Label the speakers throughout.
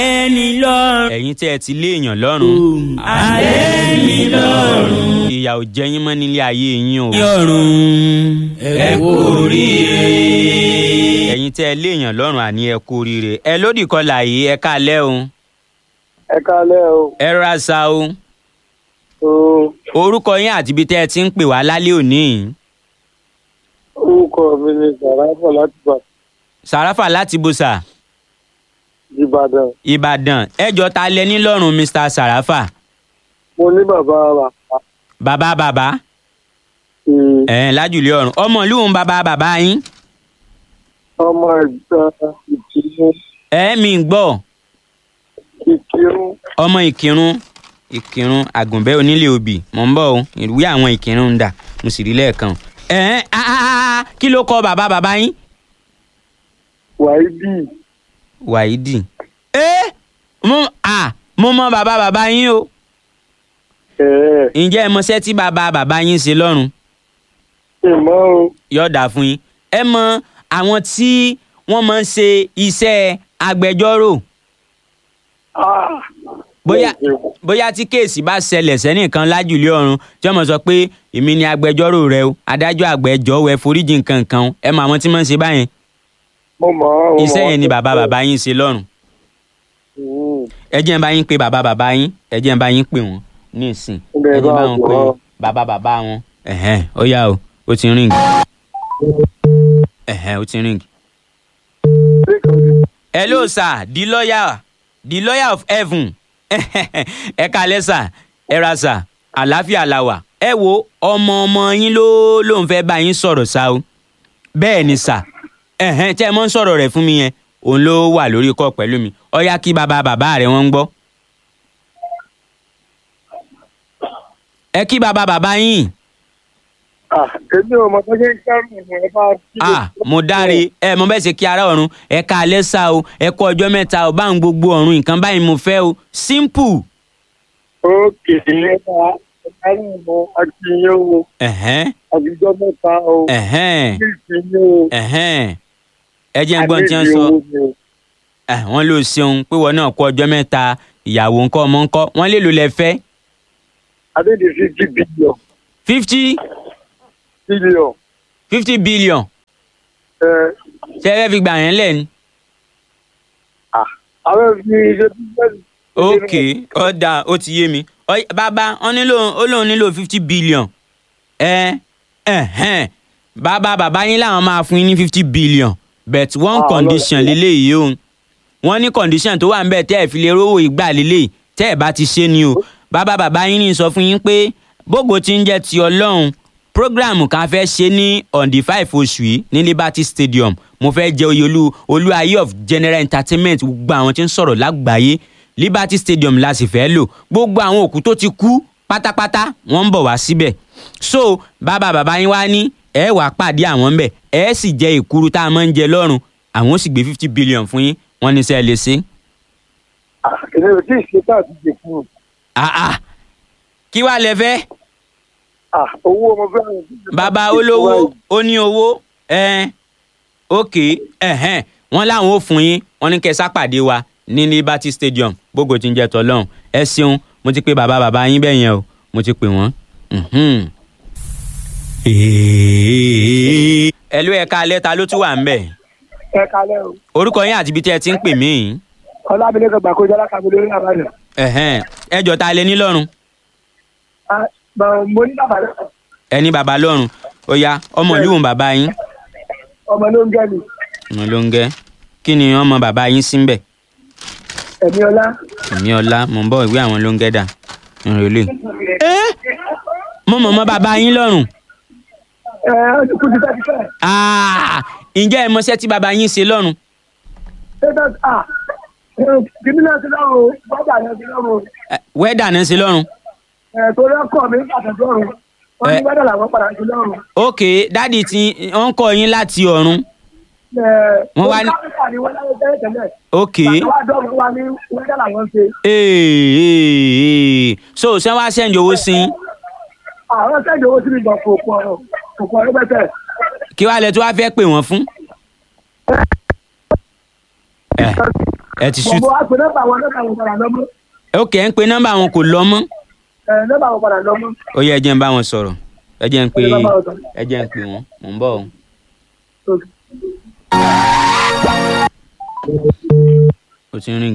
Speaker 1: ẹni lọ́rùn.
Speaker 2: ẹ̀yin tí ẹ ti léèyàn lọ́rùn
Speaker 1: alẹ́ ní lọ́rùn.
Speaker 2: ìyà ò jẹ yín mọ́ nílé ayé yín o
Speaker 1: yọ̀rùn ẹ kú oríire.
Speaker 2: ẹ̀yin tí ẹ léèyàn lọ́rùn àní ẹ kú oríire ẹ lódì kọlà yìí ẹ káalẹ́ o
Speaker 3: ẹ kálẹ́ o.
Speaker 2: ẹ ra sa o
Speaker 3: o
Speaker 2: orúkọ yín àti ibi tẹ́ ẹ ti ń pè wá lálẹ́ òní yìí
Speaker 3: orúkọ mi ni sàràfà láti bà
Speaker 2: sàràfà láti bùsà
Speaker 3: ìbàdàn
Speaker 2: ìbàdàn ẹjọ́ ta lẹ ní lọ́rùn mr sàràfà
Speaker 3: mo ní bàbá bàbá
Speaker 2: bàbá bàbá
Speaker 3: um,
Speaker 2: ẹ̀ lájùlé ọ̀run ọmọ ìlú òun bàbá bàbá yín
Speaker 3: ọmọ ẹgbẹ́ ìkírun
Speaker 2: ẹ̀ mi ń gbọ́
Speaker 3: ìkírun
Speaker 2: ọmọ ìkírun ìkírun àgùnbẹ́ onílé òbí mò ń bọ̀ o ìwé àwọn ìkírun ń dà mo sì rí lẹ́ẹ̀kan ẹ̀ ah, ah, ah, kí ló kọ bàbá bàbá yín
Speaker 3: wáídì
Speaker 2: wàhídì ẹ mo à mo mọ bàbá bàbá yín o
Speaker 3: ẹ̀ẹ́
Speaker 2: ǹjẹ́ ẹ mọṣẹ́ tí bàbá bàbá yín ṣe lọ́rùn
Speaker 3: ìmọ̀ o
Speaker 2: yọ̀ọ̀dà fún yín ẹ mọ àwọn tí wọ́n máa ń ṣe iṣẹ́ agbẹjọ́rò
Speaker 3: Ah,
Speaker 2: bóyá bóyá tí kéèsì bá ṣẹlẹ̀ sẹ́nìkan lájùlé ọ̀run tí wọ́n mọ̀ sọ pé èmi ni agbẹjọ́rò rẹ o adájọ́ àgbẹjọ́ wẹ foríjì nǹkan kan o. ẹ mọ àwọn tí wọ́n ń ṣe báyẹn
Speaker 3: mo mọ̀ ọ́, mo mọ̀
Speaker 2: iṣẹ́
Speaker 3: ọ́.
Speaker 2: yẹn ni bàbá bàbá yín ṣe lọ́rùn
Speaker 3: Mm,
Speaker 2: ẹ jẹ́ n bá yín pé bàbá bàbá yín ẹ jẹ́ n bá yín pè wọ́n ní ìsìn
Speaker 3: Ǹjẹ́
Speaker 2: ẹ jẹ́ n bá
Speaker 3: bá
Speaker 2: wọn pé
Speaker 3: jọ̀ọ́?
Speaker 2: bàbá bàbá wọn ẹ̀hẹ́n ó yá o ó ti ríǹgì ẹ̀hẹ́n ó ti ríǹgì. hello sir the lawyer the lawyer of heaven ẹ kalẹ̀ sir ẹ ra sir àlàáfíà la wà ẹ wo ọmọ ọmọ yín ló ló ń fẹ́ bá yín sọ̀rọ̀ sá o bẹ́ẹ̀ ni sir ẹ̀hẹ́n tẹ́ ẹ mọ́ ń sọ̀rọ̀ rẹ̀ fún mi yẹn òun ló wà lórí kọ́ pẹ̀lú mi ó yá kí bàbá bàbá rẹ̀ wọ́n ń gbọ́. ẹ kí bàbá bàbá yín
Speaker 3: Ah, èmi ò mọ̀ tó ṣe ń kẹ́rù ẹ̀ bá kí ló-
Speaker 2: ah mo dáre ẹ mo bẹ́ẹ̀ ṣe kí ara ọ̀run ẹ ká alẹ́ sá o ẹ kú ọjọ́ mẹ́ta o bá ń gbogbo ọ̀run nǹkan báyìí mo fẹ́ o simple.
Speaker 3: ókè ẹ bá ẹ̀kárù mọ́ akínyẹ́ o
Speaker 2: ẹ̀hẹ́n
Speaker 3: àbíjọ́ mẹ́ta o
Speaker 2: ẹ̀hẹ́n
Speaker 3: kí ìkínyẹ́ o
Speaker 2: ẹ̀hẹ́n ẹ jẹ́ ń gbọ́n tí wọ́n
Speaker 3: Adébí
Speaker 2: sọ
Speaker 3: owó ni o.
Speaker 2: Eh, wọ́n ló ṣeun pé wọ́n náà kú ọjọ́ mẹ́ta ìyàwó ńkọ́ ọmọ ńkọ́ wọ́n lè lò lẹ́fẹ́
Speaker 3: adéde fifty billion
Speaker 2: fifty
Speaker 3: billion
Speaker 2: fifty billion
Speaker 3: ẹ
Speaker 2: ṣe é fẹ́ fi gbà yẹn lẹ̀ ni.
Speaker 3: àwọn fi ṣe bíbélì.
Speaker 2: ok ọ̀dà ó ti yé mi Ọ̀y- bàbá wọn nílò ó lóun nílò fifty billion ẹ ẹhẹn bàbá bàbá yín làwọn máa fún yín ní fifty billion but one
Speaker 3: Ah,
Speaker 2: condition
Speaker 3: Ọlọ́run.
Speaker 2: lélẹ́yìí o wọ́n ní condition tó wà ń bẹ̀ tẹ́ ẹ̀ fi lè rówó ìgbà lélẹ́yìí tẹ́ ẹ̀ bá ti ṣe ni o bàbá bàbá yín ní sọ fún yín pé bógo ti ń jẹ́ ti ọlọ́run program kan fẹ́ ṣe ní on the five oṣù yìí ní liberty stadium mo fẹ́ jẹ́ oyè olú olú ayé of general entertainment gbogbo àwọn tí ń sọ̀rọ̀ lágbàáyé liberty stadium la sì fẹ́ lò gbogbo àwọn òkú tó ti kú pátápátá wọ́n ń bọ̀ wá síbẹ̀ so bàbá bàbá yín wá ní ẹ wàá pàdé àwọn ń bẹ̀ ẹ sì jẹ ìkuru tá a máa ń jẹ lọ́rùn àwọn ó sì gbé fifty billion fún yín wọ́n ní sẹ́ ẹ lè ṣe.
Speaker 3: èmi ò tí ì ṣe tá àti jẹ fún un.
Speaker 2: Ah, ah. kí wàá lẹ fẹ́
Speaker 3: Ah, owó ọmọ fẹ́ àwọn ìdílé
Speaker 2: bàbá
Speaker 3: láti ṣe
Speaker 2: olówó
Speaker 3: wáyé.
Speaker 2: ó ní owó ẹn ok ẹhẹn wọn láwọn ò fún yín wọn ní kẹ́ sápàdé wa ní liberty stadium bógo tí ń jẹ tọlọ́run ẹ ṣeun mo ti pe bàbá bàbá yín bẹ́ẹ̀ yẹn o mo ti pè wọ́n. Mhm. ẹlú ẹ̀ka alẹ́ ta ló tún wà ń bẹ̀
Speaker 3: ẹ kalẹ́ o
Speaker 2: orúkọ yín àti ibi tí ẹ ti ń pè mí yìí.
Speaker 3: ọlábìlẹ̀ kan gbàkójọ alákàbílẹ̀ orí àbájá.
Speaker 2: ẹhẹn ẹjọ ta lẹ ní lọ́rùn
Speaker 3: Ah, mà- mo ní bàbá rẹ̀
Speaker 2: ẹni bàbá lọ́rùn ó yá ọmọ ìlú òun bàbá yín
Speaker 3: ọmọ ló ń gẹ́ mi
Speaker 2: ọmọ ló ń gẹ́ kí ni ọmọ bàbá yín sí ń bẹ̀.
Speaker 3: ẹ̀mí ọlá.
Speaker 2: èmi ọlá mò ń bọ̀ ìwé àwọn ló ń gẹ́dà ìrìnlẹ̀. mo mọ̀ mọ́ bàbá yín lọ́rùn.
Speaker 3: ẹ ó ti kú ti tẹ́tí fẹ́.
Speaker 2: Ah, ǹjẹ́ ẹ mọṣẹ́ tí bàbá yín ṣe lọ́rùn.
Speaker 3: tẹ́tẹ́ à kìíní náà ti lọ́rùn o bàbá náà ti lọ́rùn o
Speaker 2: Eh, wẹ́dà náà ṣe lọ́rùn.
Speaker 3: ẹ̀ torí ọkọ̀ mi pàtàkì lọ́rùn wọ́n ní
Speaker 2: Ẹ.
Speaker 3: wẹ́dà làwọn padà sí lọ́rùn.
Speaker 2: ok dáàdì tí wọ́n kọ́ yín láti ọ̀run. Wọ́n wá ní-
Speaker 3: káfíńtà ni wọ́n láyé tẹ́lẹ̀ tẹ́lẹ̀.
Speaker 2: ok
Speaker 3: Bàbá wa dọ́rùn wa ní wẹ́dà làwọn ṣe.
Speaker 2: ee ee so ṣé wàá sẹ́ǹdì owó sí i
Speaker 3: àwọn sẹ́yìn owó sí mi gbọ̀ kò pọ̀ kò pọ̀ rẹ́pẹ̀tẹ̀.
Speaker 2: kí wàá lẹ tó wàá fẹ́ pè wọ́n fún. ẹ ẹ ti shoot
Speaker 3: mo wá pé nọ́mbà wọn nọ́mbà wọn padà lọ́mọ́
Speaker 2: ok ẹ ń pe nọ́mbà wọn kò lọ mọ́
Speaker 3: ẹ nọ́mbà wọn padà lọ́mọ́
Speaker 2: ó yẹ ẹ jẹ́ ń bá wọn sọ̀rọ̀ ẹ jẹ́ ń pe
Speaker 3: Ẹ jẹ́ bá wọn sọ̀rọ̀.
Speaker 2: ẹ jẹ́ ń pe wọn mò ń bọ̀ o. ó ti ń ring.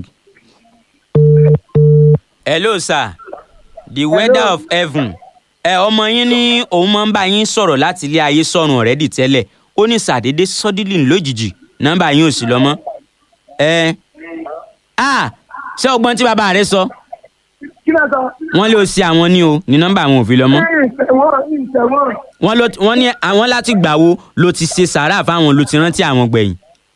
Speaker 2: hello sir the weather of heaven ẹ ọmọ yín ní òun máa ń bá yín sọ̀rọ̀ láti ilé ayé sọ̀rùn ọ̀rẹ́dì tẹ́lẹ̀ ó ní sàdédé sọ́dílì lójijì nọ́mbà yín ò sí lọ mọ́ ẹ ah ṣé ọgbọ́n tí bàbá rẹ sọ
Speaker 3: kí náà sọ
Speaker 2: wọ́n lé o sí àwọn ní o ní nọ́mbà àwọn ò fi lọ mọ́
Speaker 3: ẹ̀yìn ìtẹ̀wọ́n ìtẹ̀wọ́n
Speaker 2: wọ́n ló wọ́n ní àwọn láti gbà wo ló ti ṣe sàárà fáwọn ló ti rántí àwọn gbẹ̀yìn.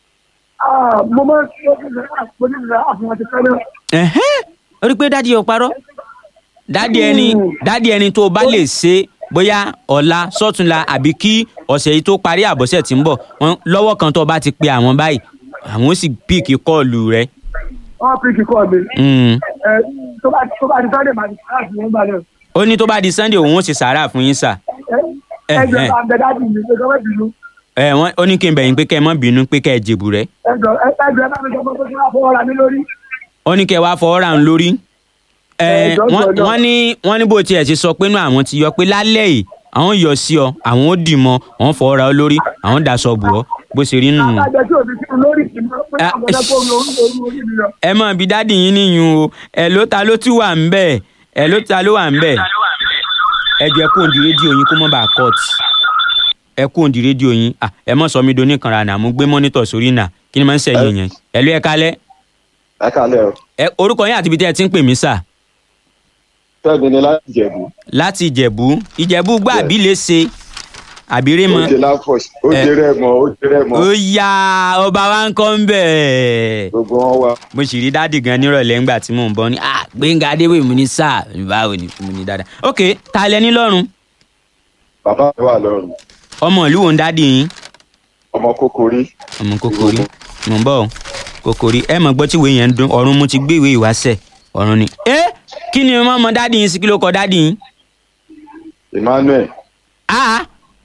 Speaker 3: mo máa ń sọ fún mi mo ní ìlà àfihàn ti fẹ́ náà
Speaker 2: ẹ̀hẹ́n ó rí i pé dádì ò parọ́ dádì ẹni dádì ẹni tó o bá lè ṣe bóyá ọ̀la sọ́túnla àbí kí ọ̀sẹ̀ yìí tó parí àbọ̀sẹ̀ tí ń bọ̀ wọ́n lọ́wọ́ kan tó o bá ti pe àwọn báyìí àwọn ó sì píìkì kọ́ọ̀lù rẹ.
Speaker 3: wọ́n fi kíkọ́ mi
Speaker 2: Mm.
Speaker 3: ẹ tó bá tó bá di sunday máa di sáàsì wọn gbà náà
Speaker 2: ó ní tó bá di sunday òun ó ṣe sàárà fún yín sà.
Speaker 3: ẹ ẹ jẹ bá bẹ dáàbì mi pé kọ́mẹ́ bínú
Speaker 2: ẹ wọ́n ó ní kí n bẹ̀yìn pé kẹ́ ẹ má bínú pé kẹ́ ẹ jèbù rẹ.
Speaker 3: ẹ jọ ẹ ẹ jọ ẹ bá mi sọ pé kí wọ́n fọwọ́ ra mi lórí
Speaker 2: ó ní kẹ́ ẹ wá fọwọ́ ra ń lórí. ẹ
Speaker 3: Ẹ, jọ̀ọ́,
Speaker 2: wọ́n
Speaker 3: jọ̀ọ́.
Speaker 2: wọ́n ní wọ́n ní bó tiẹ̀ ṣe sọ pé inú àwọn ti yọ pé lálẹ́ yìí àwọn yọ sí ọ àwọn ó dì mọ́ àwọn fọwọ́ ra ọ lórí àwọn daṣọ bù ọ bó ṣe rí nù.
Speaker 3: àtàjẹ tí òbí sínú lórí ìmọ̀ pé
Speaker 2: Ah,
Speaker 3: àwọn ọ̀dọ́ tó ń lo orí orí orí mi lọ.
Speaker 2: ẹ mọ̀ bí dádì yín níyùn o ẹ ló ta ló tún wà ń bẹ̀ ẹ ló ta ló wà ń bẹ̀ ẹ jẹ́ kó òǹdí rédíò yín kó mọ́ bá cut ẹ kó òǹdí rédíò yín Ah, ẹ mọ̀ sọ mi do níkanra nà mo gbé mọ́nítọ̀ sórí nà kí ni máa ń sẹ̀yìn yẹn ẹ ló ẹ kálẹ̀
Speaker 4: ẹ kálẹ̀ o
Speaker 2: ẹ orúkọ yín àti ibi tẹ́ ẹ ti ń pè mí sà
Speaker 4: fẹ́mi ni láti jẹ̀bú
Speaker 2: láti ìjẹ̀bú ìjẹ̀bú gbà
Speaker 4: Yes.
Speaker 2: bí lè ṣe àbírè
Speaker 4: ó
Speaker 2: mọ́
Speaker 4: jẹ láfọ̀ṣ ó
Speaker 2: Ẹ.
Speaker 4: jẹ rẹ́mọ ó jẹ rẹ́mọ
Speaker 2: ó yá ọba wa ń kọ́ ń bẹ̀
Speaker 4: gbogbo wọn wá
Speaker 2: mo sì rí dádì gan nírọ̀lẹ́ ńgbà tí mò ń bọ̀ ní ah gbẹ̀ngà adéwì mo ní sáà báwo ni mo ní dáadáa ok ta lẹ ní lọ́rùn
Speaker 4: bàbá mi wà lọ́rùn
Speaker 2: ọmọ ìlú wo ń dádì yín
Speaker 4: ọmọ kókórí
Speaker 2: ọmọ kòkòrí mò ń bọ̀ ọ́ kòkòrí ẹ mọ̀ gbọ́ tí ìwé yẹn ń dún ọ̀run mo ti gbé ìwé ìwáṣẹ̀ ọ̀run ni. ẹ kí ni mo mọ dádì yín sí kí ló kọ dádì yín.
Speaker 4: emmanuel
Speaker 2: ah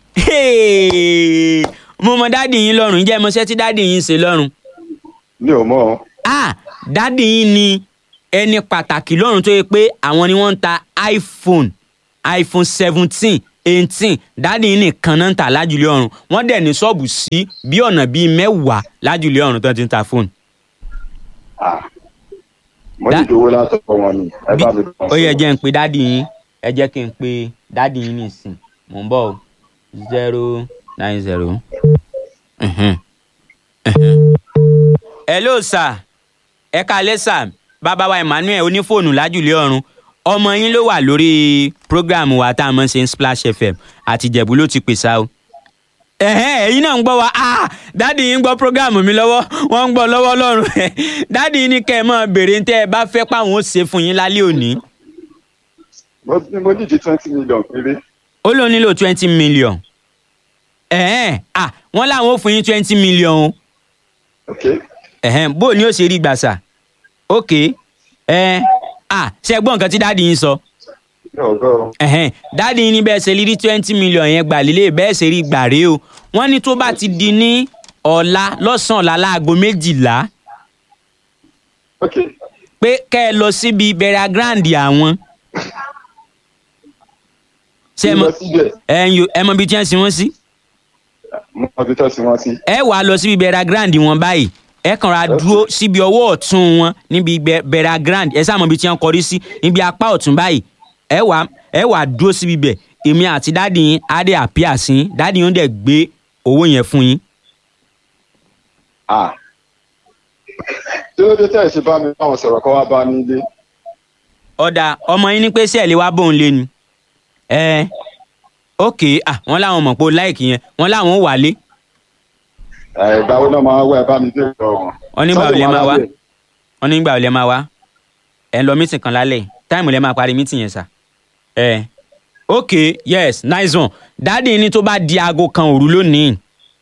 Speaker 2: hey, mo mọ dádì yín lọ́rùn ǹjẹ́ mo ṣe tí dádì yín ṣe lọ́rùn.
Speaker 4: mi ò mọ̀ ọ́
Speaker 2: ah dádì yín ni ẹni pàtàkì lọ́rùn tó yẹ pé àwọn ni wọ́n ń ta iphone iphone seventeen eighteen dádì yín nìkan náà ń tà lájúlé ọ̀run wọ́n dẹ̀ ní ṣọ́ọ̀bù sí bí ọ̀nà bíi mẹ́wàá lájúlé ọ̀run tó ti ń ta fóònù.
Speaker 4: Ah. mo
Speaker 2: Dá-
Speaker 4: ní ìdówó látọkọ wọn ni ẹ bá mi
Speaker 2: Bí-
Speaker 4: bá
Speaker 2: ó yẹ jẹ́ ń pe dádì yín ẹ jẹ́ kí n pe dádì yín nìsín mò ń bọ̀ o zero nine zero. hello sir ẹ káalẹ́ sir bàbá wa emmanuel onífóònù lájúlé ọ̀run ọmọ yín ló wà lórí prógráàmù wa tá a mọ̀ ṣe ń splash fm àti ìjẹ̀bú ló ti pèsè o ẹ̀hẹ́n ẹ̀yin náà ń gbọ́ wa ah dáàdi yín ń gbọ́ prógáàmù mi lọ́wọ́ wọ́n ń gbọ́ lọ́wọ́ lọ́rùn ẹ̀ dáàdi yín ní kẹ́ ẹ máa béèrè tẹ́ ẹ bá fẹ́ páwọn ó ṣe fún yín lálẹ́ òní
Speaker 4: mo mo ní di twenty million péré
Speaker 2: ó ló nílò twenty million ẹ̀hẹ́n ah wọ́n láwọn ó fún yín twenty million o
Speaker 4: ok
Speaker 2: ẹ̀hẹ́n bó ni ó ṣe rí gbàsà ok ẹ̀ ah ṣe gbọ́ nǹkan tí dáàdi yín sọ
Speaker 4: ní ọgọ́
Speaker 2: ẹ̀hẹ́n dáàdi yín ní bẹ́ẹ̀ ṣe rí twenty million yẹn gbà lílé bẹ́ẹ̀ ṣe rí gbà rèé o wọ́n ní tó bá ti di ní ọ̀la lọ́sàn-án ọ̀la láago méjìlá
Speaker 4: ok
Speaker 2: pé kẹ́ ẹ lọ síbi bẹ̀rẹ̀ grand àwọn. ṣé ẹ mọ
Speaker 4: lọ síbẹ̀
Speaker 2: ẹ ń yo ẹ mọ ibi tí wọ́n sin wọ́n sí.
Speaker 4: mo mọ ibi tó sí wọn sí
Speaker 2: ẹ wàá lọ síbi bẹ̀rẹ̀ grand wọn báyìí ẹ kàn ra dúró síbi ọwọ́ ọ̀tún wọn níbi bẹ- bẹ̀rẹ̀ grand ẹ sáà mọ ibi tí wọ́n kọrí sí níbi apá ọ̀tún báyìí ẹ wàá ẹ wàá dúró síbi bẹ̀ èmi àti dáàdì yín á dé àpíà sí yín dáàdì yín ó dẹ̀ gbé owó yẹn fún yín.
Speaker 4: ah tí ló dé tẹ́ ẹ̀ ṣe bá mi báwọn sọ̀rọ̀ kọ́ wá bá mi ilé
Speaker 2: ọ̀dà ọmọ yín ní pé sẹ́ẹ̀lì wá bóun lé ni. ẹ ok ah wọ́n láwọn mọ̀ pé ó láìkì yẹn wọ́n láwọn ó wálé
Speaker 4: ẹ̀ ìgbàwo náà máa wá ẹ bá mi dé ìlọ wọn.
Speaker 2: Wọ́n ní ìgbà wo lẹ máa wá?
Speaker 4: Sunday
Speaker 2: wọ́n ní ìgbà ò lẹ máa wá ẹ ń lọ mítìn kan lálẹ́ táìmù lẹ máa parí mítìn yẹn sà ẹ ok yes nice one dáàdi ní tó bá di aago kan òru lónìí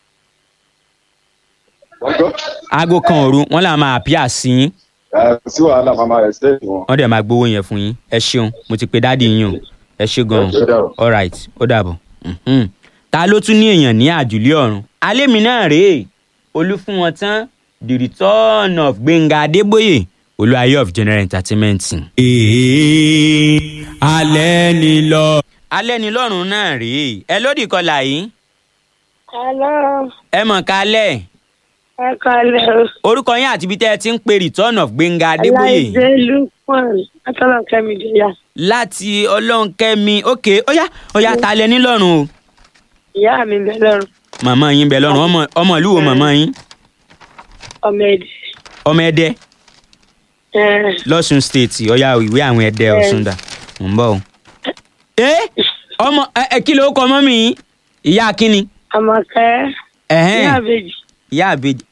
Speaker 4: wọ́n gbọ́
Speaker 2: aago kan òru wọ́n là máa àpíà sí yín
Speaker 4: ẹ̀ kò sí wàhálà màmá ẹ̀ ṣẹ́ẹ̀tì wọn.
Speaker 2: wọ́n dẹ̀ máa gbowó yẹn fún yín ẹ ṣeun mo ti pe dáàdi yín o ẹ ṣe gan-an
Speaker 4: Ó dàbọ̀.
Speaker 2: alright ó dàbọ̀ Mhm. ta ló tún ní èèyàn ní àjùlé ọ̀run alẹ́ mi náà rèé olú fún wọn tán the return of gbẹ̀ngà adébóyè olúwayé of general entertainment.
Speaker 1: ee alẹ́ ni lọ.
Speaker 2: alẹ́ ni lọ́rùn náà rèé ẹ lódì kọlà yìí
Speaker 5: Hello,
Speaker 2: ẹ mọ̀ kálẹ̀
Speaker 5: ẹ kọ́lẹ̀ o.
Speaker 2: orúkọ yín àti ibi tẹ́ ẹ ti ń pe return of gbẹ̀ngà adébóyè
Speaker 5: Aláìdé Lukman, Atọ́lọ́kẹ́mi Jẹ́yà.
Speaker 2: láti ọlọ́nkẹ́mi ok óyá óyá ta lẹ ní lọ́rùn o
Speaker 5: Ìyá mi bẹ lọ́rùn,
Speaker 2: màmá yín bẹ lọ́rùn ọmọ ọmọ ìlú wo màmá yín
Speaker 5: ọmọ èdè.
Speaker 2: ọmọ ẹdẹ
Speaker 5: Ẹ,
Speaker 2: lọ́sùn state ọ̀yá ìwé àwọn ẹdẹ ọ̀sùn dà mò ń bọ̀ o. ẹ ọmọ ẹ ẹ kí ló kọ mọ́mì yín ìyá kínni
Speaker 5: Àmọ̀kẹ́,
Speaker 2: ẹ̀hẹ́n
Speaker 5: ìyá àbèjì.
Speaker 2: ìyá àbèjì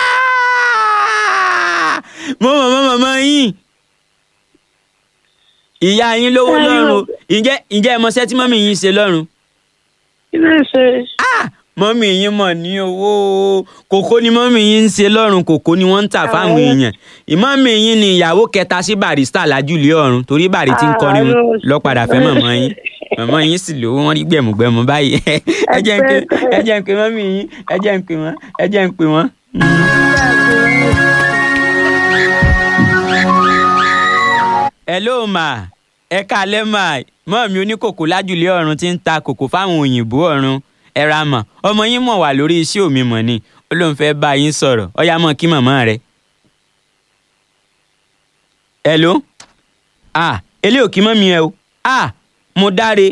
Speaker 2: Ah! mo mọ̀ mọ́ màmá yín ìyá yín lówó
Speaker 5: Ayọ̀.
Speaker 2: lọ́rùn o. ǹjẹ́ ǹjẹ́ ẹ mọṣẹ́ tí mọ́mì yín ṣe lọ́rùn
Speaker 5: Kí ló ń ṣe?
Speaker 2: Ah! mọ́mì yín mọ̀ ní owó o. kòkó ni mọ́mì yín ń ṣe lọ́rùn kòkó ni wọ́n ń tà fáwọn
Speaker 5: Àwọn-
Speaker 2: èèyàn ìmọ̀mì yín ni ìyàwó kẹta sí barista lájúlé ọ̀run torí bàrí tí ń kọrin
Speaker 5: Ah, ló-
Speaker 2: lọ́padà fẹ́ mọ̀mọ́ yín mọ̀mọ́ yín sì lówó wọ́n rí gbẹ̀mùgbẹ̀mù báyìí ẹ jẹ́ ń pè ẹ jẹ́ ń pè mọ́mì yín ẹ jẹ́ ń pè wọ́n ẹ jẹ́ ń pè wọ́n. hello ma ẹ káalẹ́ mà mọ́ mi oníkòkò lájúlé ọ̀run tí ń ta kòkò fáwọn òyìnbó ọ̀run ẹ ra mọ̀ ọmọ yín mọ̀ wà lórí iṣẹ́ òmí mọ̀ ni ó lóun fẹ́ bá yín sọ̀rọ̀ ọ̀yá mọ̀ kí màmá rẹ̀. hello ah eléyìí ò kí mọ́ mi ẹ o ah mo dáre.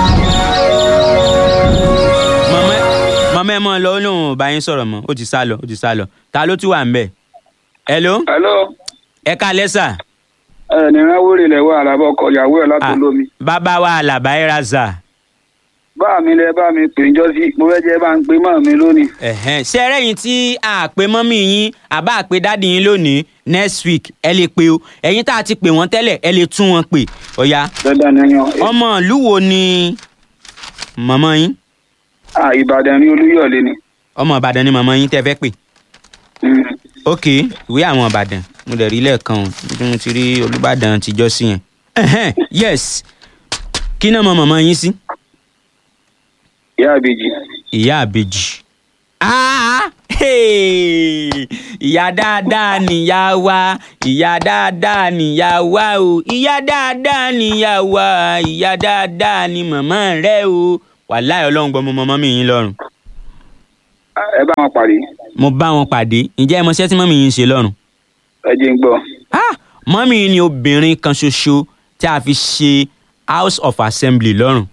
Speaker 2: màmá màmá ẹ mọ̀ lọ ó lóun ò bá yín sọ̀rọ̀ mọ́ ó ti sá lọ ó ti sá lọ ta ló tún wà ń bẹ̀. hello
Speaker 6: hello
Speaker 2: ẹ káalẹ́ sà.
Speaker 6: ẹ ní ráwórì lẹ wà lábọ ọkọ ìyàwó ẹ láti
Speaker 2: Ah,
Speaker 6: olómi
Speaker 2: bàbá wa àlàbá ẹ ra zà.
Speaker 6: bá mi lẹ bá mi pè ń jọ sí mo fẹ́ jẹ́ bá ń pe mọ́ mi lónìí.
Speaker 2: Ẹ̀hẹ́n. ṣé ẹ rẹ́yìn tí a pè mọ́mí yín àbá àpè dáàdì yín lónìí next week ẹ lè pe o ẹ̀yin tá a ti pè wọ́n tẹ́lẹ̀ ẹ lè tún wọn pè ọ̀ya
Speaker 6: dandan ni yan.
Speaker 2: ọmọ ìlú wo ni màmá yín
Speaker 6: à ìbàdàn ní olúyọ̀lé ni.
Speaker 2: ọmọ ìbàdàn ni màmá yín tẹ́ fẹ́ pè
Speaker 6: Mm.
Speaker 2: ok ìwé àwọn ìbàdàn mo dẹ̀ rí lẹ́ẹ̀kan o bí mo ti rí olùbàdàn tìjọ́ sí yẹn Ẹ̀hẹ́n, yes kí náà mọ màmá yín sí
Speaker 6: ìyá àbèjì.
Speaker 2: ìyá àbèjì. Ah, hey! ìyá dáadáa nìyá wa ìyá dáadáa nìyá wa o ìyá dáadáa nìyá wa ìyá dáadáa ni màmá rẹ o wàláì ọlọ́run gbọ́ mo mọ mọ́mí yín lọ́rùn
Speaker 6: Ah, ẹ bá wọn pàdé
Speaker 2: mo bá wọn pàdé ǹjẹ́ ẹ mọṣẹ́ tí mọ́mí yín ń ṣe lọ́rùn.
Speaker 6: ẹ jẹ́ ń gbọ́.
Speaker 2: Ah, mọ́mí yín ni obìnrin kan ṣoṣo tí a fi ṣe house of assembly lọ́rùn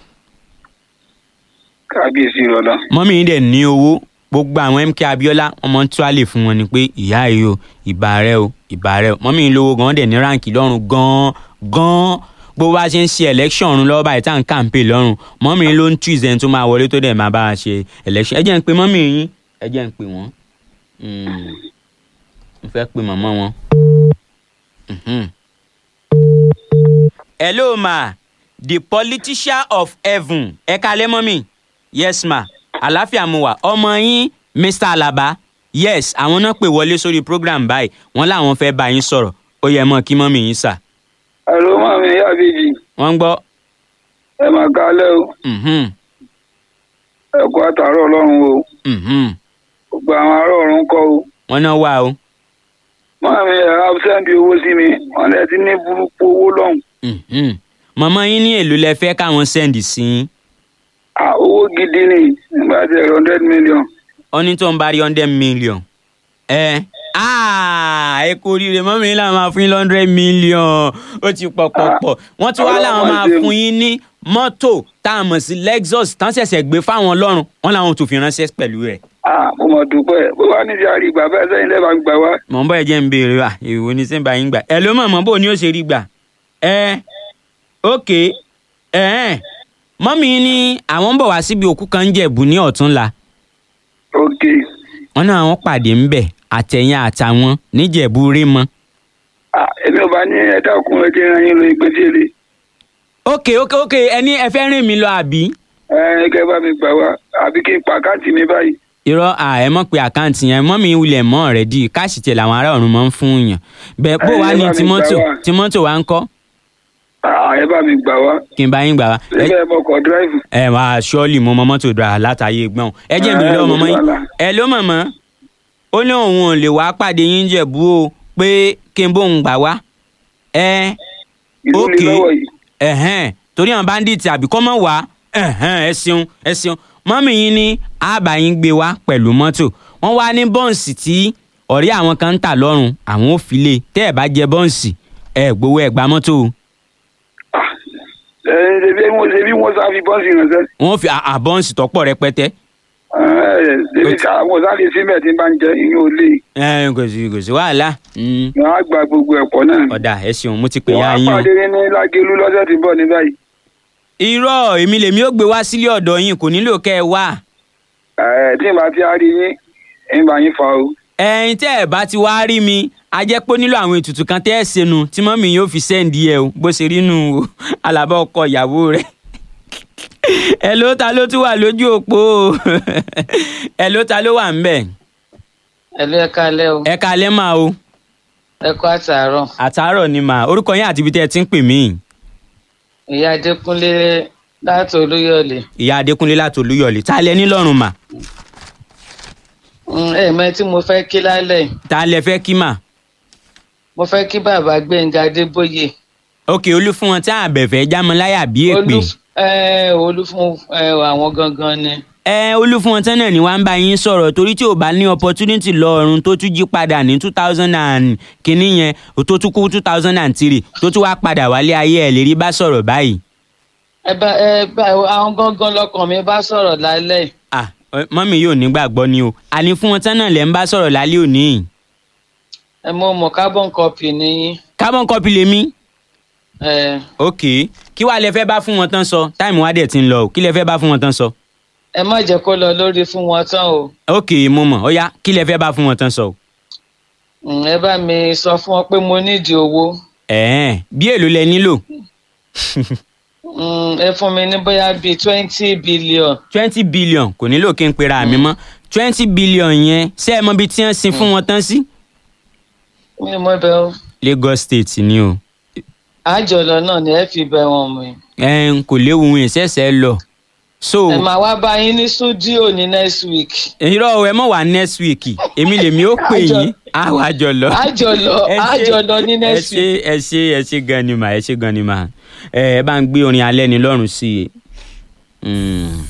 Speaker 6: kábíyèsí rọlọ.
Speaker 2: mọ́mí yín dẹ̀ ní owó gbogbo àwọn mk abiola wọn máa ń tú àlè fún wọn ni pé ìyá yìí o ìbà rẹ o ìbà rẹ o mọ́mí yín lówó gan dẹ̀ ní ráǹkì lọ́rùn gan gan gbogbo bá a ṣe ń ṣe election ọ̀run lọ́wọ́ báyìí tá à ń kàǹpé lọ́rùn mọ́mí yín ló ń tú ìzẹ́ni tó máa wọlé tó dẹ̀ máa bá a ṣe election ẹ jẹ́ ń pe mọ́mí yín ẹ jẹ́ ń pe wọ́n Mm. mo fẹ́ pe màmá wọn. Mhm. hello ma the politician of heaven ẹ kalẹ́ mọ́mí yes ma àláfíà mo wà ọmọ yín mr alaba yes àwọn náà pè wọlé sórí program báyìí wọn làwọn fẹ́ bá yín sọ̀rọ̀ ó yẹ mọ́ kí mọ́mí yín sà
Speaker 6: ẹ̀rọ mọ́ mi ìyá àbèjì
Speaker 2: wọ́n ń gbọ́
Speaker 6: ẹ máa kálẹ̀ o
Speaker 2: mhm,
Speaker 6: ẹ kú àtàárọ̀ ọlọ́run o
Speaker 2: mhm.
Speaker 6: gbogbo àwọn ará ọ̀run kọ́ o.
Speaker 2: wọ́n náà wà o
Speaker 6: mọ́ mi ẹ̀ absẹ́ǹdì owó sí mi wọ́n lẹ ti ní burúkú owó lọ́hùn.
Speaker 2: mhm. màmá yín ní èlò lẹ fẹ́ káwọn sẹ́ndì sí yín
Speaker 6: Ah, owó gidi ni nígbà tí ẹ̀rọ hundred million.
Speaker 2: ó ní tó ń bá rí hundred million ẹ ah, ẹ kú oríire mọ́mí yín làwọn máa fún yín hundred million ó ti pọ̀ pọ̀ pọ̀ wọ́n tún wá
Speaker 6: Ọlọ́run
Speaker 2: làwọn máa máa
Speaker 6: ṣeun.
Speaker 2: fún yín ní mọ́tò tá a mọ̀ sí lexus tán ṣẹ̀ṣẹ̀ gbé fáwọn ọlọ́run wọ́n làwọn tó fi ránṣẹ́ pẹ̀lú rẹ̀
Speaker 6: Ah, mo mọ̀ dúpẹ́ bó wà níbi àrígbà bẹ́ẹ̀ sẹ́yìn lẹ́bàá gbà wá.
Speaker 2: mọ̀ ń bọ́ ẹ jẹ́ ń béèrè wa èwo ni sẹ́ńbà yín gbà ẹ ló mọ̀ mọ́ bó ni ó ṣe rí gbà ẹ ok ẹ mọ́mí yín ní àwọn ń bọ̀ wá síbi òkú kan ń jẹ̀bù ní ọ̀túnla
Speaker 6: ok
Speaker 2: wọn náà wọn pàdé ńbẹ àtẹ̀yìn àtàwọn níjẹ̀bú rímọ.
Speaker 6: Ah, èmi ò bá ní ẹ dákun ẹ jẹ́ ìran yín lo ìpèsè
Speaker 2: ok ok ok ẹni ẹ fẹ́ rìn mí lọ àbí.
Speaker 6: ẹ kẹ́ bá mi gbà wá àbí kí n pa àkáǹtì mi báyìí.
Speaker 2: irọ́ à ẹ mọ̀ pé àkáǹtì yẹn mọ́ mi wulẹ̀ mọ́ rẹ̀ di káàsì tẹ̀ làwọn ará ọ̀run máa ń fún yàn. bẹ́ẹ̀ bó
Speaker 6: Ẹ,
Speaker 2: wàá
Speaker 6: ẹ
Speaker 2: ní
Speaker 6: bá mi
Speaker 2: tìmọ́tò
Speaker 6: gbà wá.
Speaker 2: tìmọ́tò wa ń kọ́
Speaker 6: Ah, ẹ bá mi gbà wá
Speaker 2: kí n bá yín gbà wá. ẹ
Speaker 6: síbẹ̀ mọ̀kọ́ dráìvù.
Speaker 2: ẹ wá ṣọ́ọ̀lì mo mọ mọ́tò dra látàyè gbọ́n ẹ jẹ́ mi
Speaker 6: Ẹ,
Speaker 2: lọ́wọ́ mọ́mọ́ yín
Speaker 6: wàhálà.
Speaker 2: ẹ ló mọ̀mọ́ ó ní òun ò lè wá pàdé yín jẹ̀bú o pé kí n bóun gbà wá ẹ
Speaker 6: ìlú ni
Speaker 2: Ok.
Speaker 6: lọ́wọ́ yìí
Speaker 2: ẹ̀hẹ́n torí àwọn bandits àbí kọ́ mọ̀ wá ẹ̀hẹ́n ẹ ṣeun ẹ ṣeun mọ́mì yín ní àbá yín gbé wá pẹ̀lú mọ́tò wọ́n wá ní bọ́ǹsì tí ọ̀rẹ́ àwọn kan ń tà lọ́rùn àwọn ò fi lé tẹ́ ẹ̀ bá jẹ bọ́ǹsì ẹ̀ gbowó ẹ̀ gba mọ́tò o
Speaker 6: ẹ ṣe bí wọ́n ṣe bí wọ́n sá fi bọ́ọ̀sì ránṣẹ́
Speaker 2: wọ́n fi à- à bọ́ǹsì tọ́pọ̀ rẹpẹtẹ
Speaker 6: ẹ ṣe ká wọ́n sáré síbẹ̀ tí bá ń jẹ ìyẹn ò lè
Speaker 2: ẹ̀ kò sí kò sí wàhálà Mm,
Speaker 6: wọ́n á gba gbogbo ẹ̀pọ̀ náà
Speaker 2: ọ̀dà ẹ ṣeun mo ti pè
Speaker 6: wọ́n
Speaker 2: ya
Speaker 6: á
Speaker 2: yín o.
Speaker 6: pàdé ní lágẹ̀lú lọ́sẹ̀ tí ń bọ̀ ní báyìí
Speaker 2: irọ́ èmi lèmi ó gbé wá sílé ọ̀dọ̀ yín kò nílò kẹ́ ẹ wá
Speaker 6: ẹ tí n bá ti á rí yín ń bá yín fa o
Speaker 2: ẹ̀yin tẹ́ ẹ̀ bá ti wá rí mi a jẹ́ pé ó nílò àwọn ètùtù kan tẹ́ ẹ̀ ṣẹnu tí mọ́mì yóò fi sẹ́ǹdì ẹ̀ o bó ṣe rí nù o alábá ọkọ ìyàwó rẹ̀ ẹ ló ta ló tún wà lójú òpó o ẹ ló ta ló wà ń bẹ̀
Speaker 7: ẹlú ẹ kálẹ́ o
Speaker 2: ẹ kalẹ́ máa o
Speaker 7: ẹ kú àtàárọ̀
Speaker 2: àtàárọ̀ ni mà orúkọ yín àti ibi tẹ́ ẹ ti ń pè mí
Speaker 7: ìyá adékúnlé láti olúyọ̀lé
Speaker 2: ìyá adékúnlé láti olúyọ̀lé ta lẹ nílọ́run mà
Speaker 7: Mm, ẹ mọ tí mo fẹ́ kí lálẹ́ yìí.
Speaker 2: ta lẹ fẹ́ kí mà
Speaker 7: mo fẹ́ kí bàbá gbẹ̀ngà adébóyè
Speaker 2: òkè olú fún wọn tí àbẹ̀fẹ́ jámọ́láyà bí èpè.
Speaker 7: olú ẹ olú fún ẹ àwọn gangan ni
Speaker 2: ẹ olúfúnwọ̀ntán náà ni wàá ń bá yín sọ̀rọ̀ torí tí ò bá ní opportunity lọ́ọ̀rùn tó tún jí padà ní two thousand and kínní yẹn tó tún kú two thousand and three tó tún wá padà wálé ayé ẹ̀ lè rí bá sọ̀rọ̀ báyìí.
Speaker 7: ẹ bá ẹ bá àwọn gangan lọkàn mi bá sọ̀rọ̀ lálẹ́ yìí.
Speaker 2: ah ẹ, mọ́mí yóò nígbàgbọ́ ni o àní fún wọn tán náà lẹ́ ń bá sọ̀rọ̀ lálẹ́ òní yìí.
Speaker 7: ẹ mọ mọ carbon copy nìyí
Speaker 2: carbon copy lèmi.
Speaker 7: ẹ
Speaker 2: ok kí wàá lẹ fẹ́ bá fún wọn tán sọ táìmù wá dẹ̀ ti ń lọ o kí lẹ fẹ́ bá fún wọn tán sọ.
Speaker 7: ẹ má jẹ́ kó lọ lórí fún wọn tán o
Speaker 2: ok mo mọ̀ ó yá kí lẹ fẹ́ bá fún wọn tán sọ. o.
Speaker 7: Mm, ẹ bá mi sọ fún wọn pé mo nídìí owó
Speaker 2: ẹ̀ẹ́n bí èlò lẹ nílò
Speaker 7: Mm, ẹ fún mi ní bóyá bíi twenty billion
Speaker 2: twenty billion kò nílò kí n pera mi mọ́ twenty billion yẹn ṣé ẹ mọ ibi tí wọ́n sin fún wọn tán sí.
Speaker 7: mi ò mọ bẹ o
Speaker 2: Lagos State ni o
Speaker 7: àjọlọ náà ni ẹ fi bẹ wọn mi.
Speaker 2: ẹn kò léwu ohun ìṣẹ̀ṣẹ̀ lọ so
Speaker 7: ẹ máa wá bá yín ní stúdíò ní next week
Speaker 2: irọ́ o, ẹ mọ̀ wá next week èmi lèmi ó pè
Speaker 7: Àjọ-
Speaker 2: yín àwọn àjọlọ.
Speaker 7: àjọlọ
Speaker 2: Ẹ ṣé-
Speaker 7: àjọlọ ní next
Speaker 2: ẹ
Speaker 7: week.
Speaker 2: ṣé ẹ ṣé ẹ ṣé gan ni mà ẹ ṣé gan ni mà ẹ ẹ bá ń gbé orin alẹ́ ni lọ́rùn sí i. Mm.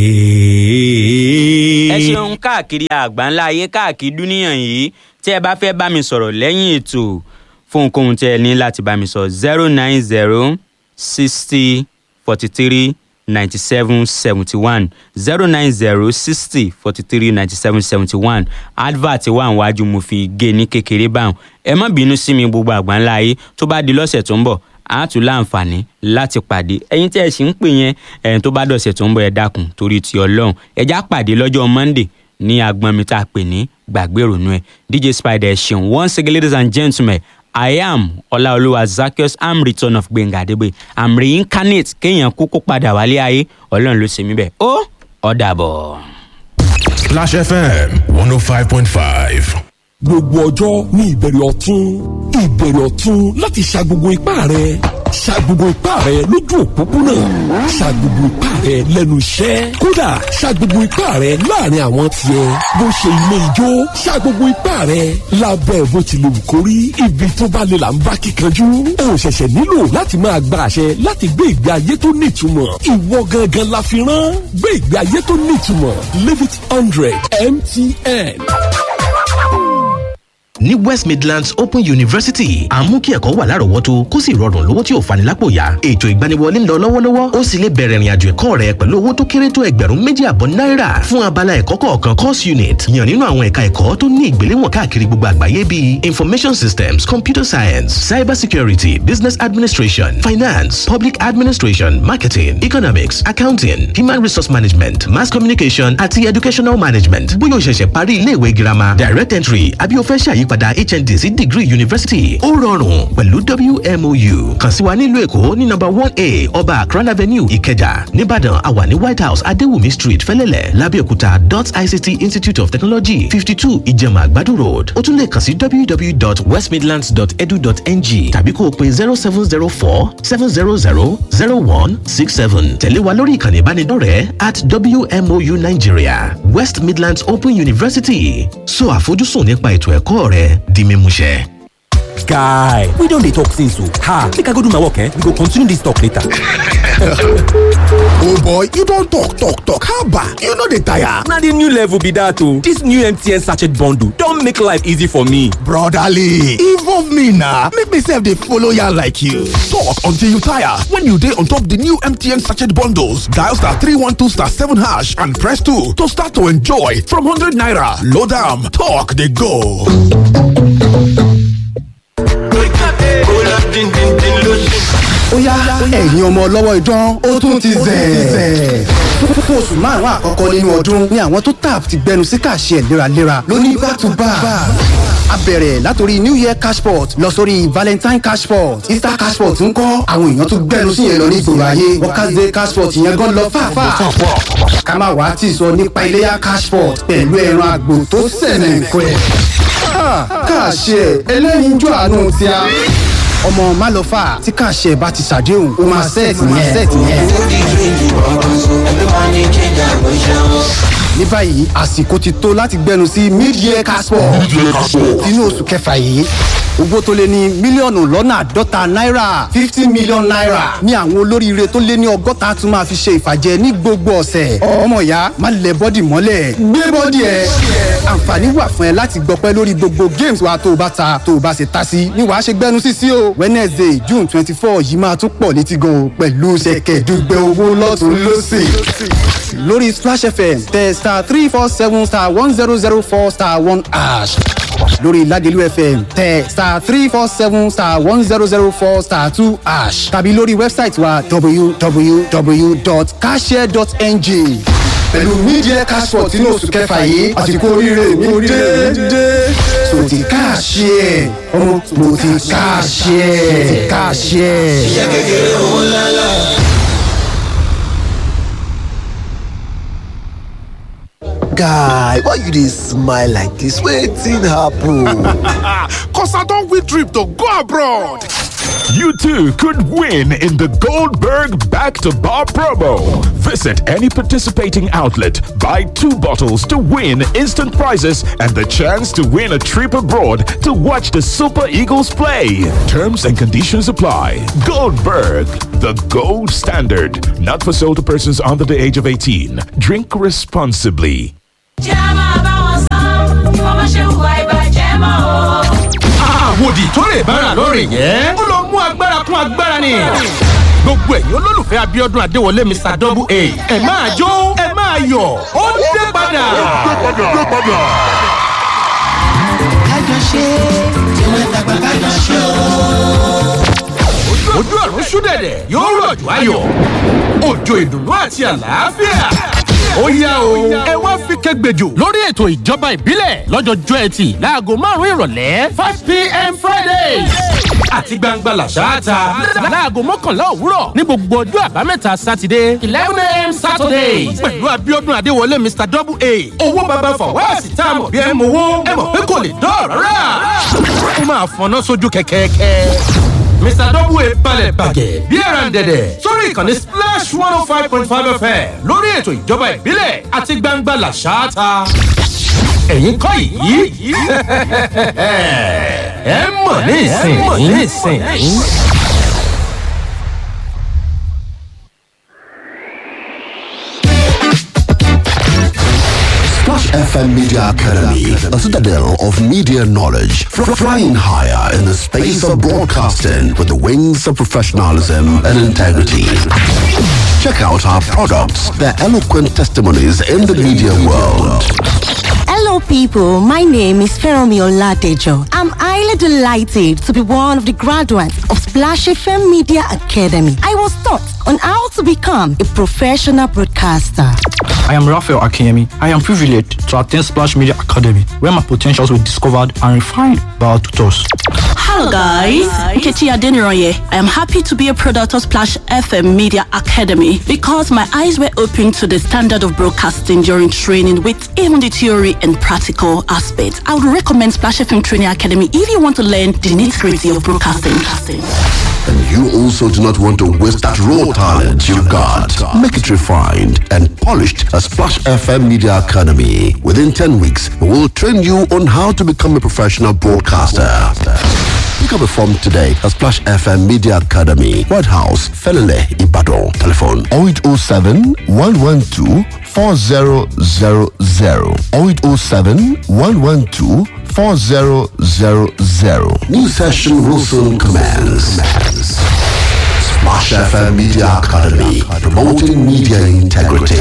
Speaker 2: ẹ ṣeun káàkiri àgbáńlá ayé káàkiri dúníyàn yìí tí ẹ bá fẹ́ bá mi sọ̀rọ̀ lẹ́yìn ètò fún ohunkóhun tí ẹ ní láti bá mi sọ zero nine zero sixty forty three ninety seven seventy one zero nine zero sixty forty three ninety seven seventy one advert wà níwájú mo fi gé ní kékeré báwọn ẹ má bínú sí mi gbogbo àgbáńlá ayé tó bá di lọ́sẹ̀ tó ń bọ̀ a tún láǹfààní láti pàdé ẹ̀yin tí ẹ sì ń pè yẹn ẹ̀yin tó bá dọ̀sẹ̀ tó ń bọ̀ ẹ dákun torí ti ọlọ́run ẹ já pàdé lọ́jọ́ monday ní agbọn mi tá a pè ní gbàgbé ìrònú ẹ dj spider ẹ ṣeun once again ladies and gentlemen i am ọláolúwa zakios am return of gbẹ̀ngà àdébẹ̀ am reincarnate kéèyàn kú kó padà wálé ayé ọlọ́run ló ṣe mí bẹ́ẹ̀ ó ọ̀dàbọ̀.
Speaker 8: Clash FM 105.5.
Speaker 9: gbogbo ọjọ́ ní ìbẹ̀rẹ̀ ọ̀tún ìbẹ̀rẹ̀ ọ̀tún láti ṣa gbogbo ipá rẹ̀ ṣa gbogbo ipá rẹ̀ lójú òpópónà ṣa gbogbo ipá rẹ̀ lẹ́nu iṣẹ́ kódà ṣa gbogbo ipá rẹ̀ láàrin àwọn tiẹ̀ bó ṣe ilé ijó ṣa gbogbo ipá rẹ̀ lábẹ́ bó ti lè wù kó rí ibi tó bá lè là ń bá kíkanjú o ṣẹ̀ṣẹ̀ nílò láti máa gba àṣẹ láti gbé ìgbé ayé tó nítumọ̀ ìwọ gangan la fi rán gbé ìgbé ayé tó nítumọ̀ live it hundred mtn.
Speaker 10: ní west midlands open university à ń mú kí ẹ̀kọ́ wà lárọ̀ọ́wọ́tó kó sì rọrùn lówó tí ò fani lápò yá ètò ìgbaniwọlé ń lọ lọ́wọ́lọ́wọ́ ó sì lè bẹ̀rẹ̀ ìrìnàjò ẹ̀kọ́ rẹ pẹ̀lú owó tó kéré tó ẹgbẹ̀rún méjì àbọ̀ náírà fún abala ẹ̀kọ́ kọ̀ọ̀kan course unit yàn nínú àwọn ẹ̀ka ẹ̀kọ́ tó ní ìgbéléwọ̀n káàkiri gbogbo àgbáyé bíi information systems computer science cyber security business administration finance public administration marketing economics accounting human resource management mass communication àti educational management bóyá o ṣẹ̀ṣẹ̀ parí ilé ìwé girama direct entry àbí o fẹ́ ṣàyípadà ìyípadà hnd sí degree university ó rọrùn pẹ̀lú wmou kàn sí wa nílùú èkó ní nọ́mbà one a ọba akran avenue ìkẹjà nìbàdàn àwa ní white house adéwùmí street fẹlẹ́lẹ̀ lábẹ́òkúta dot ict institute of technology fifty two ìjẹ̀mà àgbàdo road ó tún lè kàn sí www.westmidlands.edu.ng tàbí kó o pe zero seven zero four seven zero zero zero one six seven tẹ̀lé wa lórí ìkànnì ìbánidọ́rẹ̀ẹ́ at wmou nigeria west midlands open university so àfojúsùn nípa ètò ẹ̀kọ́ rẹ di mímúṣẹ.
Speaker 9: guy we don dey talk since o ha make i go do my work eh we go continue this talk later.
Speaker 11: oh boy you don talk talk talk haba you no dey tire.
Speaker 9: na the new level be that o this new mtn sachet bundle don make life easy for me.
Speaker 11: brotherly involve me na make me sef dey follow yarn like you. talk until you tire when you dey on top the new mtn sachet bundles dial star three one two star seven hash and press two to start to enjoy from hundred naira load am talk dey go.
Speaker 12: ó yá ẹ̀yin ọmọ ọlọ́wọ́ idán ó tún ti zẹ̀. fún oṣù márùn-ún àkọ́kọ́ nínú ọdún ni àwọn tó tap ti gbẹnu sí kàṣẹ léraléra lóní back to back. a bẹ̀rẹ̀ látòrí new year cashport lọ sórí valentine cashport easter cashport ń kọ́ àwọn èèyàn tó gbẹnu sí yẹn lọ ní ìgboro ayé workers day cashport yẹn gan lọ fàáfàá. ká má wàá tì sọ nípa iléyà cashport pẹ̀lú ẹran àgbò tó sẹ̀nẹ̀ nǹkan ẹ̀. kàṣẹ ẹlẹ́yinjú àánú ti a ọmọ málọfà tí kàṣẹ bá ti ṣàdéhùn ó máa sẹ́ẹ̀tì yẹn. ní báyìí àsìkò ti tó láti gbẹnu sí mid-year casport inú oṣù kẹfà yìí owó tó lé ní mílíọ̀nù lọ́nà àádọ́ta náírà fifty million naira ní àwọn olóríire tó lé ní ọgọ́ta tún máa fi ṣe ìfàjẹ ní gbogbo ọ̀sẹ̀ ọmọ ìyá má lẹ bọ́dì mọ́lẹ̀ gbé bọ́dì ẹ̀ àǹfààní wà fún ẹ láti gbọpẹ́ lórí gbogbo games wa tó o bá ta tó o bá ṣe ta sí ni wàá ṣe gbẹnu sí sí o wednesday june twenty four yìí máa tún pọ̀ létí gan o pẹ̀lú ṣẹ̀kẹ̀dùgbẹ̀ owó lọ́tún lọ́sì lórí splash fm tẹ star three four seven star one zero zero four star one ash lórí ládìlú fm tẹ star three four seven star one zero zero four star two ash tàbí lórí wẹ́bsáìtì wa www.cashare.ng pẹ̀lú media cashport inú oṣù kẹfà yìí àsìkò oríire mi dé so ti káàṣì ẹ̀ ọmọ mo ti káàṣì ẹ̀ káàṣì ẹ̀.
Speaker 13: iṣẹ́ kékeré owó lálá.
Speaker 14: guy why you dey smile like dis wetin happen.
Speaker 11: cos i don win trip to go abroad.
Speaker 8: You too could win in the Goldberg Back to Bar promo. Visit any participating outlet, buy two bottles to win instant prizes and the chance to win a trip abroad to watch the Super Eagles play. Terms and conditions apply. Goldberg, the gold standard. Not for sale to persons under the age of 18. Drink responsibly.
Speaker 15: àwòdì tó lè bára lórí yẹn ó lọ mú agbára kún agbára ni gbogbo ẹ̀yin olólùfẹ́ abiodun adéwọlé mr double a ẹ máa jó ẹ máa yọ̀ ó dé padà.
Speaker 13: kájọ ṣe tí wọ́n dàgbà kájọ ṣe o.
Speaker 15: ojú ọ̀run ṣúdẹ̀dẹ̀ yóò rọ̀jò ayọ̀ òjò ìdùnnú àti àlàáfíà ó yá o ẹ wá fi kẹgbẹjọ lórí ètò ìjọba ìbílẹ̀ lọ́jọ́jọ́ ẹtì láago márùn-ún ìrọ̀lẹ́ five pm friday àti gbangba làṣáàtà láago mọ́kànlá òwúrọ̀ ní gbogbo ọjọ́ àbámẹ́ta sátidé eleven am saturday pẹ̀lú abiodun adéwọlé mr double a owó baba fọwọ́sì tá a mọ̀ bí ẹ mọ̀ owó ẹ mọ̀ pé kò lè dọ́ọ̀rọ̀ rà ó máa fọná sójú kẹ̀kẹ́kẹ́ mr double a balẹ̀ bàgẹ́ bí ẹran dẹ̀dẹ̀ sórí ìkànnì splash one oh five point five fm lórí ètò ìjọba ìbílẹ̀ àti gbangba làṣáàtà. ẹ̀yin kọ́ yìí ẹ mọ̀ ní ìsìn yìí.
Speaker 14: Splash FM Media Academy, a citadel of media knowledge, fr- flying higher in the space of broadcasting with the wings of professionalism and integrity. Check out our products, their eloquent testimonies in the media world.
Speaker 16: Hello, people. My name is Feromi Oladejo. I'm highly delighted to be one of the graduates of Splash Splash FM Media Academy, I was taught on how to become a professional broadcaster.
Speaker 17: I am Raphael Akemi. I am privileged to attend Splash Media Academy, where my potentials were discovered and refined by our tutors.
Speaker 18: Hello guys, Nkechi Adeniroye. I am happy to be a product of Splash FM Media Academy because my eyes were opened to the standard of broadcasting during training with even the theory and practical aspects. I would recommend Splash FM Training Academy if you want to learn the nitty-gritty of broadcasting.
Speaker 14: And you also do not want to waste that raw talent you've got. Make it refined and polished at Splash FM Media Academy. Within 10 weeks, we will train you on how to become a professional broadcaster. Pick up a form today at Splash FM Media Academy, White House, Felele, Ibadan. Telephone 0807 112 4000 0807 112 4000. New session will soon commence. Splash FM Media Academy, promoting media integrity.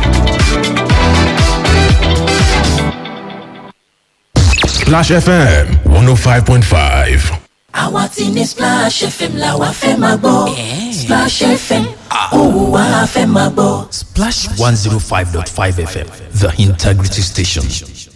Speaker 19: Splash FM 105.5.
Speaker 13: àwa ti ní splash fm la wa fẹ́ máa gbọ́ splash fm òun wa fẹ́ máa gbọ́.
Speaker 20: Splash 105.5 FM, the integrity station.